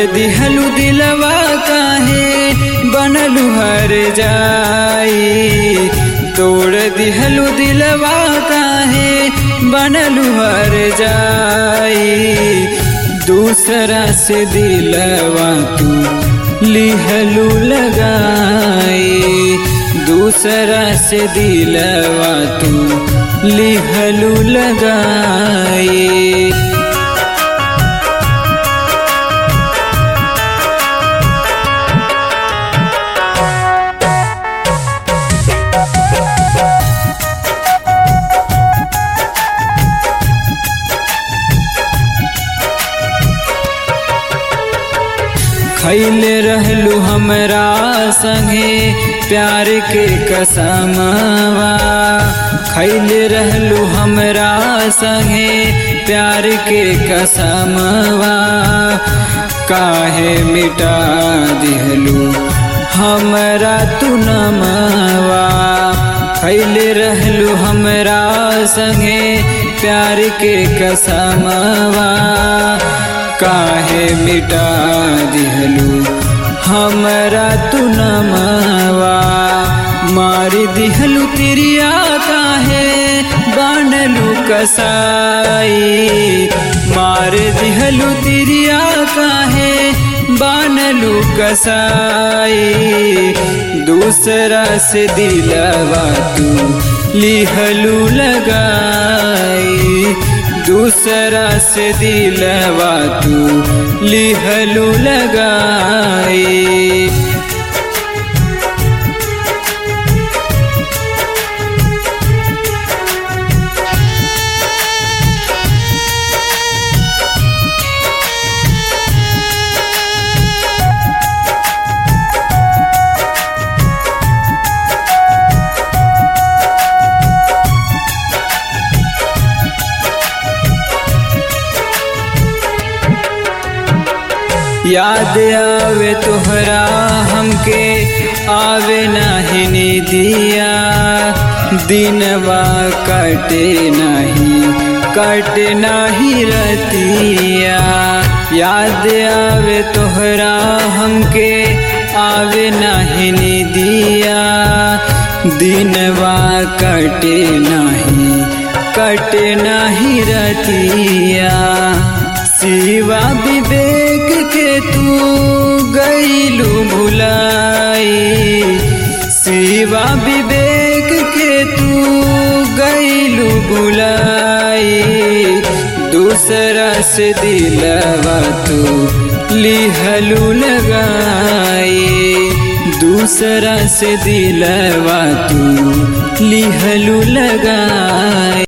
दिहलु दिलवा काहे बनलु हर जाई तोड़ दिहलु दिलवा काहे बनलु हर जाई दूसरा से दिलवा तू लिहलु लगाई दूसरा से दिलवा तू लिहलु लगाई खैले रहलू हमरा संगे प्यार के कसमवा खैले रहलू हमरा संगे प्यार के कसमवा काहे मिटा दिहलू हमरा तू नमवा खैले रहलू हमरा संगे प्यार के कसमवा काहे मिटा दिहलू हमरा तू नमवा मार दिहलू तिरिया काहे बनलू कसाई मार दिहलू तिरिया काहे बनलू कसाई दूसरा से दिलवा तू लिहलू लगाई दूसरा से दिलवा तू लिहलू लगाई याद आवे तोहरा हमके आवे नाही दिया दिनवा कटे नहीं कटे नहीं रतिया याद आवे तोहरा हमके आवे नहीं दिया दिनवा कटे नहीं कटे नहीं रतिया शिवा विवेक के तू गईलू भुलाई शिवा विवेक के तू गईलू भुलाई दूसरा से दिलवा तू लिहलू लगाई दूसरा से दिलवा तू लिहलू लगाई